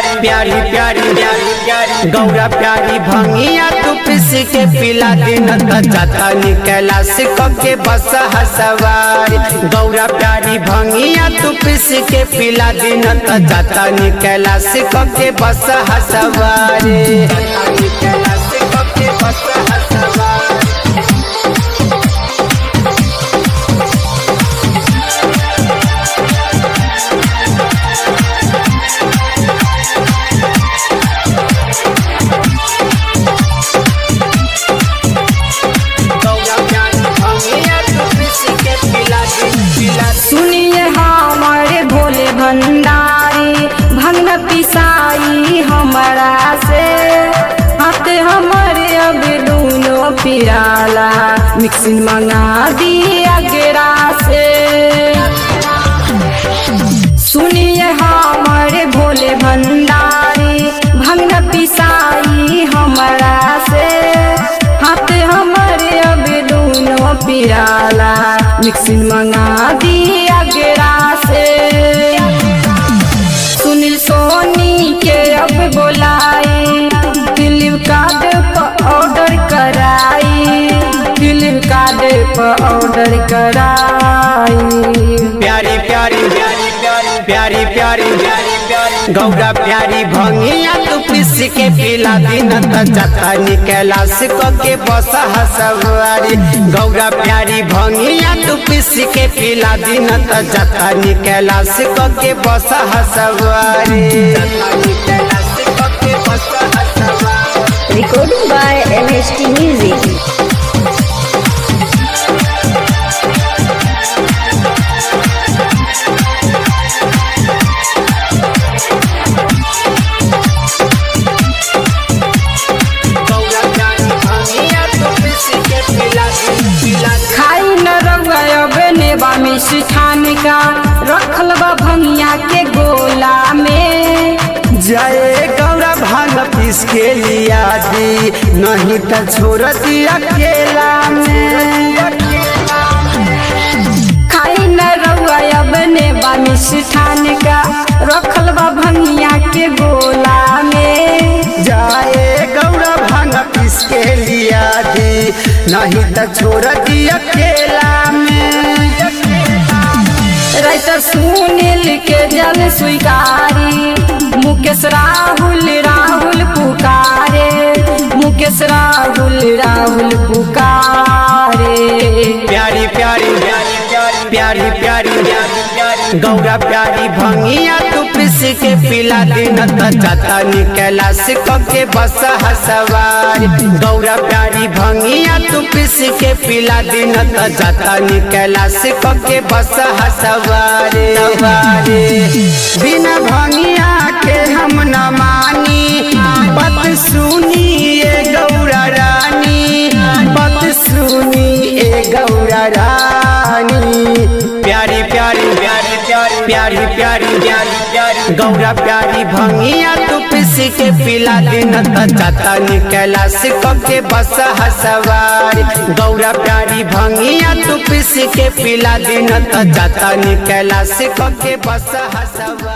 प्यारी प्यारी प्यारी प्यारी गौरा प्यारी भंगिया तू पिस के पिला दिन त जाता निकला सिक के बस हसवारी गौरा प्यारी भंगिया तू पिस के पिला दिन त जाता निकला सिक के बस हसवारी जाता निकला सिक के बस हसवारी गौरा प्यारी भंगिया तू पिस के पिला दिन पिला सुनिए हमारे भोले भंडारी भंग पिसाई हमारा से हाथ हमारे अब दोनों पिराला मिक्सिंग मंगा दिया गेरा से सुनिए हमारे भोले भंडारी भंग पिसाई हमारा से हाथ हमारे अब दोनों पिराला मिक्सिंग मंगा दिया गेरा से सुनील सोनी के अब बोलाए फ्लिपकार्ट पर ऑर्डर कराई फ्लिपकार्ट पर ऑर्डर कराई प्यारी प्यारी प्यारी प्यारी प्यारी प्यारी प्यारी प्यारी गौरा प्यारी भंगिया तू पिस के पिला दिन त जता निकला सिक के बस हसवारी गौरा प्यारी भंगिया तू पिस के पिला दिन त जता निकला सिक के बस हसवारी जता निकला सिक के बस हसवारी Recording by MHT Music. Gaura प्यारी भंगिया तू पिस के पिला दिन पिला दिन खाई न रउआ अब नेबा मिष्ठान का रखल बा भंगिया के गोला में जय गौरा भांग पीस के लिया दी नहीं तो छोड़ दी अकेला में खाई न रउआ अब नेबा मिष्ठान का रखल बा भंगिया के गोला में जय गौरा भांग पीस के लिया दी नहीं तो छोड़ दी अकेला में राइटर सुनील के जल स्वीकारी मुकेश राहुल राहुल पुकारे मुकेश राहुल राहुल पुकारे प्यारी प्यारी प्यारी प्यारी प्यारी प्यारी प्यारी प्यारी गौरा प्यारी भंगिया तू पिस के पिला दिन त जाता निकला सिक के बस हसवारी गौरा प्यारी भंगिया तू पिस के पिला दिन त जाता निकला सिक के बस हसवारी सवारी बिना भंगिया के हम न मानी बत सुनिए गौरा रानी बत सुनिए गौरा रानी प्यारी प्यारी प्यारी प्यारी प्यारी प्यारी प्यारी प्यारी गौरा प्यारी भंगिया तू पिस के पिला दिन त जाता निकला सिक के बस हसवारी गौरा प्यारी भंगिया तू पिस के पिला दिन त जाता निकला सिक के बस हसवारी